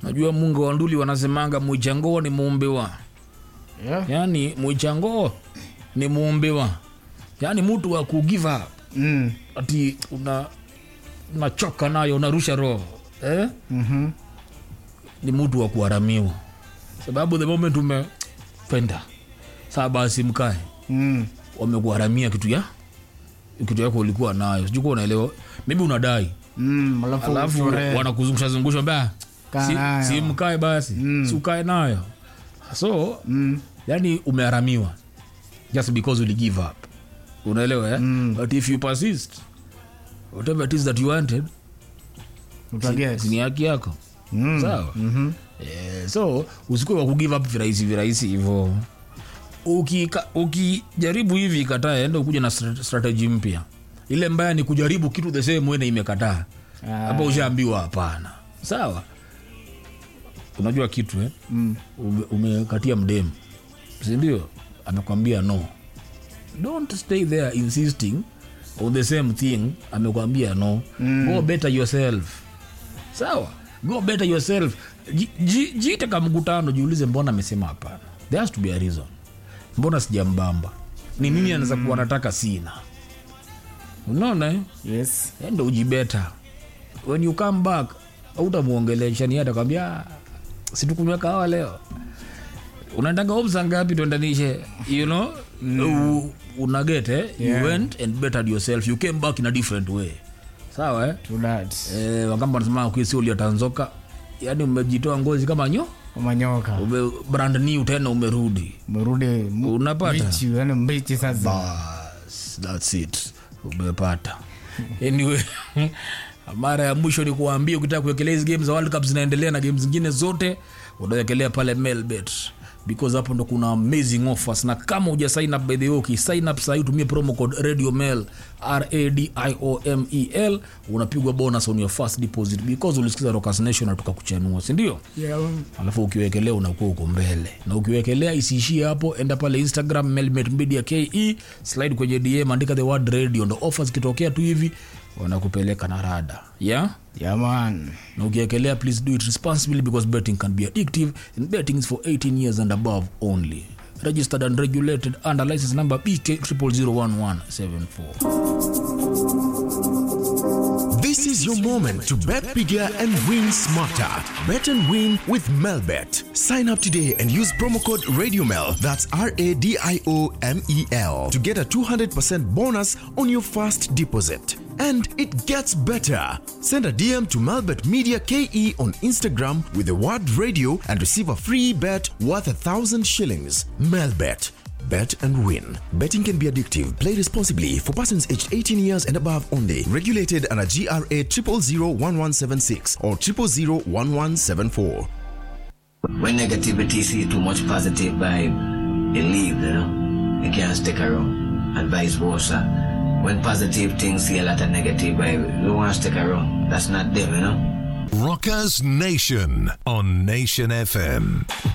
najua mungu wa nduli wanasemanga mwichangoo ni muumbiwa yeah. yaani mwichangoo ni muumbiwa yaani mtu wa kugive up mm. ati una unachoka nayo unarusha roho eh? mm-hmm. ni mtu wa kuharamiwa sababu the moment umependa saa basi mkae mm. wamekuharamia kitu ya kitu yako ulikuwa nayo sijukuwa unaelewa maybe unadai mm. alafu, alafu uchore. wanakuzungusha zungusha mbaya Kaa si, nayo. si mkae basi mm. si ukae nayo so mm. yani umeharamiwa just because uli give up unaelewa eh? mm. but if you persist whatever it is that you wanted Utaget. ni haki yako Mm. sawa Mhm. Eh, so usikuwe wa kugive up virahisi virahisi hivo ukijaribu uki ukijaribu hivi ikataa enda ukuja na stra- strategy mpya ile mbaya ni kujaribu kitu the same way na imekataa Ah. hapa ushaambiwa hapana sawa unajua kitu eh? Mm. Ume- umekatia mdemu sindio amekwambia no don't stay there insisting on the same thing amekwambia no mm. go better yourself sawa go better yourself Ji- ji- jiite ka mkutano jiulize mbona amesema hapana there has to be a reason mbona sijambamba ni nini anaweza kuwa nataka sina unaona eh? yes ndo ujibeta when you come back utamuongelesha ni atakwambia situkunywa kahawa leo unataka opsa ngapi tuendanishe you know mm. unagete Yeah. you went and bettered yourself you came back in a different way sawa eh? to that eh, wakamba nasema kuisi uliatanzoka yaani umejitoa ngozi kama nyo kama nyoka ume brand new tena umerudi merudi m- Unapata? mbichi yani mbichi sasa bas thats it umepata anyway mara ya mwisho ni kuambia ukitaka kuwekelea hizi game za world cup zinaendelea na game zingine zote unawekelea pale melbet because hapo ndo kuna amazing offers na kama uja sign up by the way ukisign up sahii utumie promo code radio mail radiomel unapigwa bonus on your first deposit because ulisikiza Rockers Nation na tukakuchanua sindio yeah. alafu ukiwekelea unakuwa uko mbele na ukiwekelea isiishie hapo enda pale instagram melmet media ke slide kwenye dm andika the word radio ndo ofa zikitokea tu hivi wanakupeleka na rada yeah? yeah man na ukiwekelea please do it responsibly because betting can be addictive and betting is for 18 years and above only registered and regulated under license number bk 0001174 This is your moment to bet bigger and win smarter. Bet and win with Melbet. Sign up today and use promo code RadioMel, that's R A D I O M E L, to get a 200% bonus on your first deposit. And it gets better. Send a DM to Melbet Media KE on Instagram with the word radio and receive a free bet worth a thousand shillings. Melbet. Bet and win. Betting can be addictive. Play responsibly for persons aged 18 years and above only. Regulated under GRA 0001176 or 0001174. When negativity see too much positive vibe, it leave, you know. It can't stick around. And vice versa. When positive things see a lot of negative vibe, you want to stick around. That's not them, you know. Rockers Nation on Nation FM.